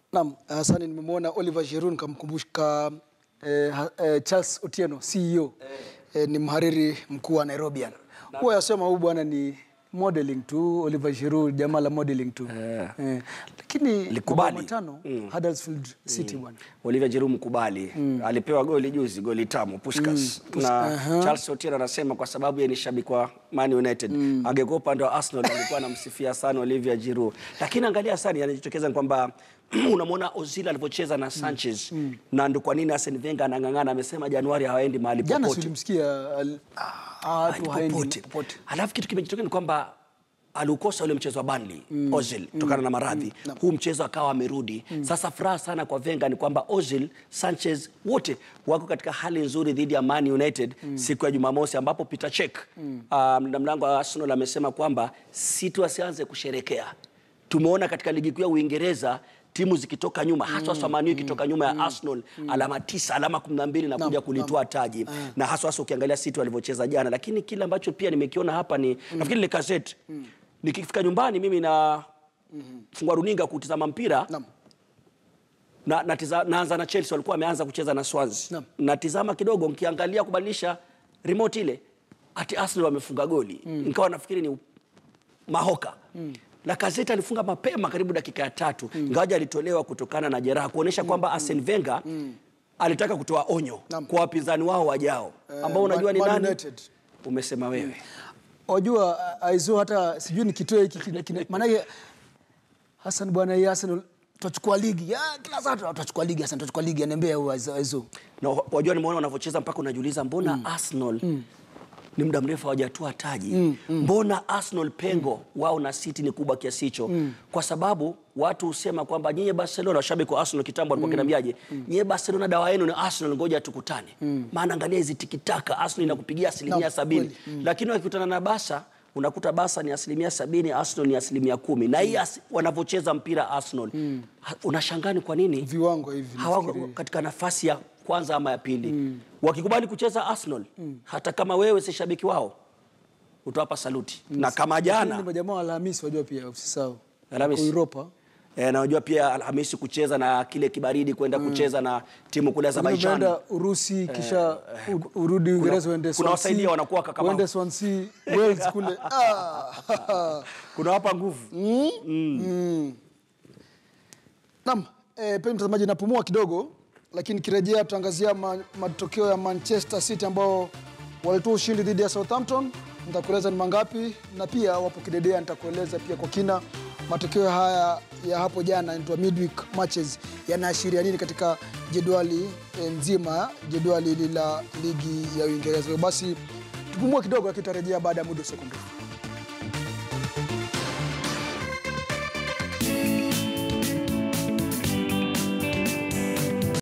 Naam, Hasani, nimemwona Oliver Giroud nikamkumbuka eh, ha- eh, Charles Otieno CEO eh, ni mhariri mkuu wa Nairobian. Huwa yasema huyu bwana ni modeling tu, Oliver Giroud jamaa la modeling tu Eh. eh, lakini Likubali. mabao matano Huddersfield City bwana Oliver Giroud mkubali alipewa goli juzi, goli tamu Puskas na Charles Otieno anasema kwa sababu yeye ni shabiki wa Man United angekuwa upande wa Arsenal alikuwa anamsifia sana Olivier Giroud, lakini angalia sana yanajitokeza ni kwamba unamwona Ozil alivyocheza na Sanchez na ndo kwa nini Arsene Wenger anang'ang'ana, amesema Januari hawaendi mahali jana popote silimsikia al- ah, watu haendi popote. popote. Alafu kitu kimejitokea ni kwamba aliukosa ule mchezo wa Burnley Ozil kutokana na maradhi huu mchezo akawa amerudi sasa furaha sana kwa Wenger ni kwamba Ozil Sanchez wote wako katika hali nzuri dhidi ya Man United siku ya Jumamosi ambapo Peter Cech uh, mlinda mlango wa Arsenal amesema kwamba City wasianze kusherekea tumeona katika ligi kuu ya Uingereza timu zikitoka nyuma haswa mm, Man U ikitoka nyuma ya Arsenal alama tisa alama kumi na mbili na kuja kulitoa taji na haswa hasa ukiangalia City walivyocheza jana, lakini kile ambacho pia nimekiona hapa ni nafikiri ile gazeti nikifika nyumbani mimi na fungua runinga kutizama mpira Naam. na, natiza, naanza na Chelsea walikuwa wameanza kucheza na Swansea. Naam. Natizama kidogo nikiangalia kubadilisha remote ile ati Arsenal wamefunga goli. Nikawa nafikiri ni mahoka. Lacazette alifunga mapema karibu dakika ya tatu ingawaje alitolewa kutokana na jeraha kuonesha kwamba Arsene Wenger alitaka kutoa onyo Naam. kwa wapinzani wao wajao ambao Man- unajua ni Man nani? United. Umesema wewe. Wajua aizo hata sijui nikitoe hiki kina- kina- maanake Hassan bwana hii Arsenal tutachukua ligi. Ya, kila saa tutachukua ligi Hassan tutachukua ligi ananiambia huyu Aizo. Aizo. na wa- wajua nimeona wanavyocheza mpaka unajiuliza mbona Arsenal ni muda mrefu hawajatoa taji mbona Arsenal pengo wao na City ni kubwa kiasi hicho kwa sababu watu husema kwamba nyinyi Barcelona washabiki wa Arsenal kitambo walikuwa kinambiaje nyinyi Barcelona dawa yenu ni Arsenal ngoja tukutane maana angalia hizi tikitaka Arsenal inakupigia asilimia Naam, sabini kweli. lakini wakikutana na Barca unakuta Barca ni asilimia sabini Arsenal ni asilimia kumi na hii as- wanavyocheza mpira Arsenal ha- unashangaa ni kwa nini Viwango hivi. hawako nafikiri. katika nafasi ya kwanza ama ya pili wakikubali kucheza Arsenal hata kama wewe si shabiki wao utawapa saluti na kama Lakini jana ni majamaa wa Alhamisi wajua pia usisahau. Alhamisi. Wako Europa. eh, na unajua pia Alhamisi kucheza na kile kibaridi kwenda kucheza na timu kule Lakini Azerbaijan unaenda Urusi kisha u- urudi Uingereza uende kuna Swansea. wasaidia wanakuwa kakama. Uende Swansea, Wales kule. Ah. kunawapa nguvu Naam, eh, penye mtazamaji napumua kidogo, lakini kirejea tutaangazia ma, matokeo ya Manchester City ambao walitoa ushindi dhidi ya Southampton. Nitakueleza ni mangapi, na pia wapo kidedea, nitakueleza pia kwa kina matokeo haya ya hapo jana, inaitwa midweek matches, yanaashiria nini katika jedwali eh, nzima, jedwali hili la ligi ya Uingereza. Hivyo basi tupumue kidogo, lakini tutarejea baada ya muda usio mrefu.